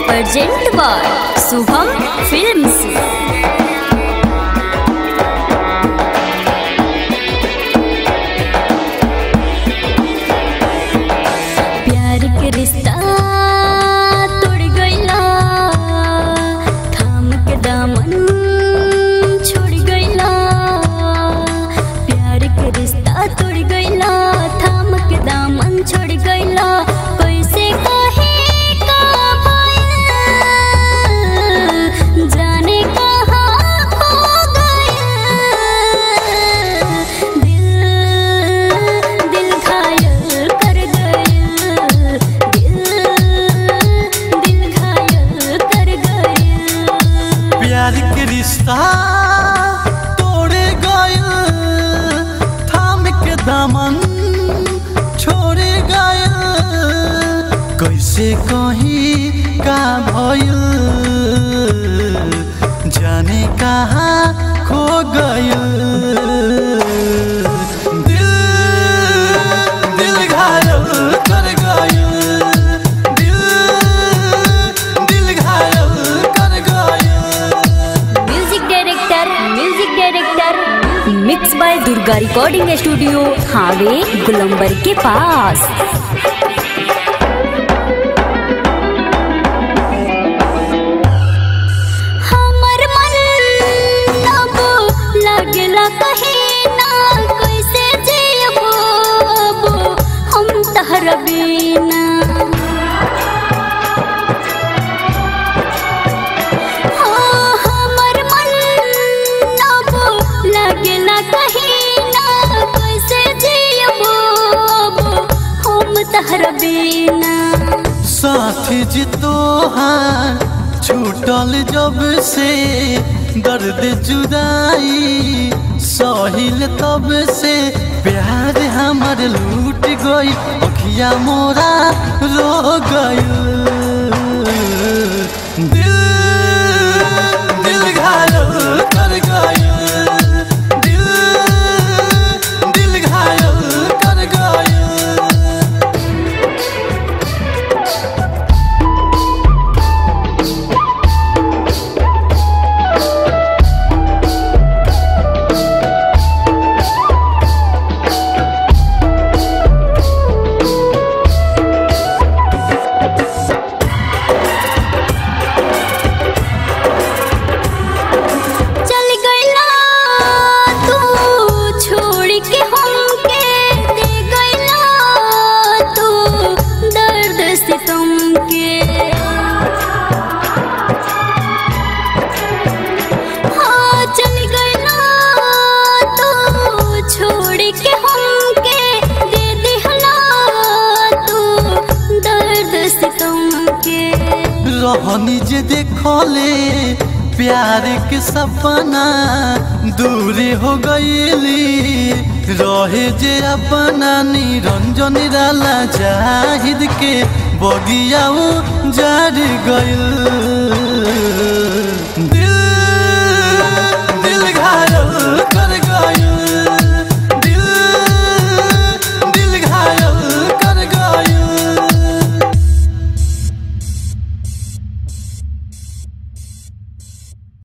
present by Shubham films प्यार के रिश्ता तोड़ गइला थाम के दामन छोड़ गइला प्यार के रिश्ता तोड़ गइला थाम के दामन छोड़ गइला कैसे कहे का भइल जाने कहाँ खो गइल दिल दिल घायल कर गइल दिल दिल घायल कर गइल प्यार के रिश्ता तोड़े गयल थाम के दामन छोड़े गयल कैसे कहीं का भयल जाने कहाँ खो गयल दिल दिल घायल कर गयल दिल दिल घायल कर गयल music director music director mix by Durga recording studio हावे गुलंबर के पास हमर मन अब लागला कहीं ना कैसे जियबो अब हम तहर बिना हाँ, हमर मन अब लागला कहीं ना कैसे जियबो अब हम तहर बिना साथी जी तोहार छूटल जब से दर्द जुदाई सहिल तब से प्यार हमर लूट गई अखिया मोरा रो गई दिल दिल घायल कर गई दिल दिल घायल कर गई चल गइला तू छोड़ के हमके दे गइला तू दर्द सितम के हाँ चल गइला तू छोड़ के हमके दे दिहला तू दर्द सितम के रहनी जे देखले प्यार के सपना दूर हो गईली रहे जे अपना निरंजन राला जाहिद के बगिया जड़ गइल